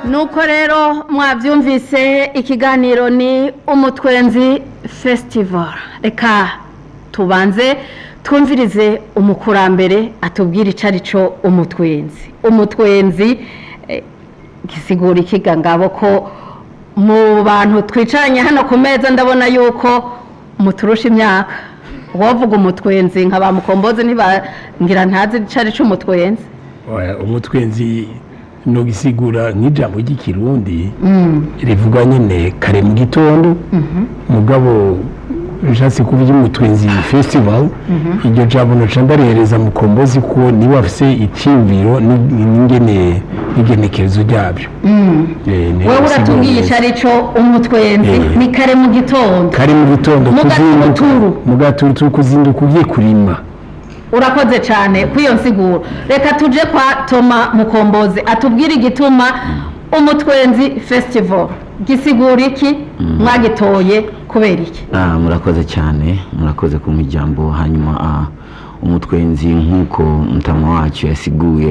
nuko rero mwabyumvise ikiganiro ni umutwenzi festival reka tubanze twumvirize umukurambere atubwira icyo ari cyo umutwenzi umutwenzi eh, gisigura ikiga ngabo ko mu bantu twicaranye hano ku meza ndabona yuko muturusha imyaka uwavuga umutwenzi nka ba mukombozi ntibangira ntazi icyo ari cyo umutwenzi Oya, umutwenzi no gisigura nk'ijambo ry'ikirundi rivuga nyine kare mu gitondo mugabo bishatse kuvuga umutwenzi festival iryo jambo noca ndarihereza mukombozi ko niba afise icyiyumviro ni- n'ingene n'igenekerezo ryabyo Eh, niyo wowe bisigura uratubwiye neza. icyo ari cyo umutwenzi Eh. ni kare mu gitondo kare mu gitondo Mu kuzinduka gaturuturu. mu gaturuturu kuzinduka ugiye kurima urakoze cyane kuri iyo nsiguro reka tuje kwa toma mukombozi atubwire igituma umutwenzi festival gisigura iki mwagitoye kubera iki Ah, murakoze cyane murakoze kumpa ijambo hanyuma ah, umutwenzi nk'uko mutama wacu yasiguye